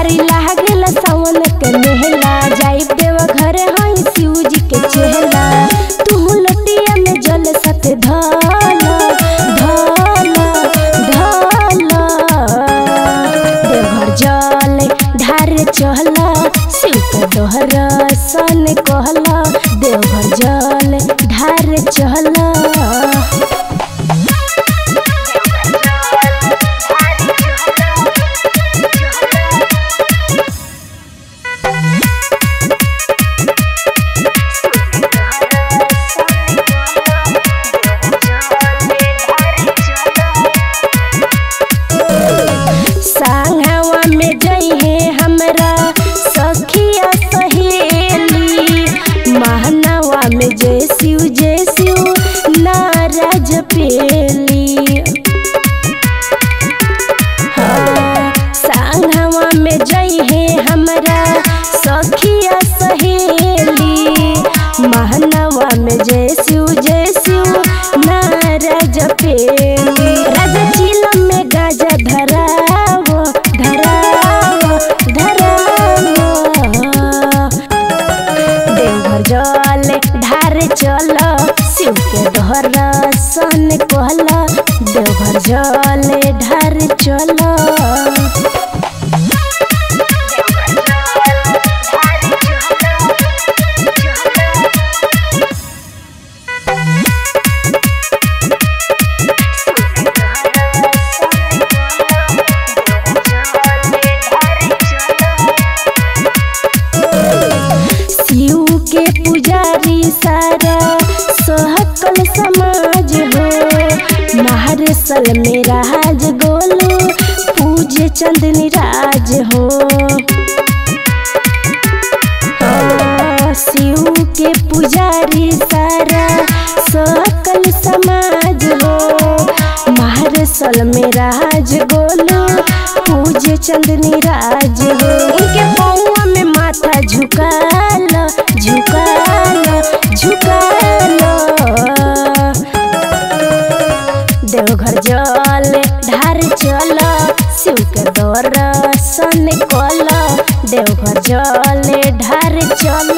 भारी लागेला सावन के मेहला जाई देव घर हई शिव जी के चेहला तू लटिया में जल सत धाला धाला धाला देवघर जल ढार चहला शिव के दोहरा सन कहला देवघर जल ढार चहला सांगवा में जइहे हमरा सखिया सहेली महनवा में जय शिव जय शिव नाराज पेली हाँ, सांगवा में जइहे हमरा सखिया सहेली महनवा में जय शिव जय शिव नाराज पेली राजा चिलम में गाजा धरावो धरावो धरावो देवघर जल ढार चल शिव के घर सन कहल देवघर जल ढार चल शिव के पुजारी सारा सहकल समाज हो महारसल में राज गोलू पूजे चंदनी राज हो हाँ, शिव के पुजारी सारा सकल समाज हो महारसल में राज गोलू पूजे चंदनी राज हो उनके पौआ में माथा झुकाल झुकाल झुकाल देवघर जल ढार चल शिव के दर्शन कल देवघर जल ढार चल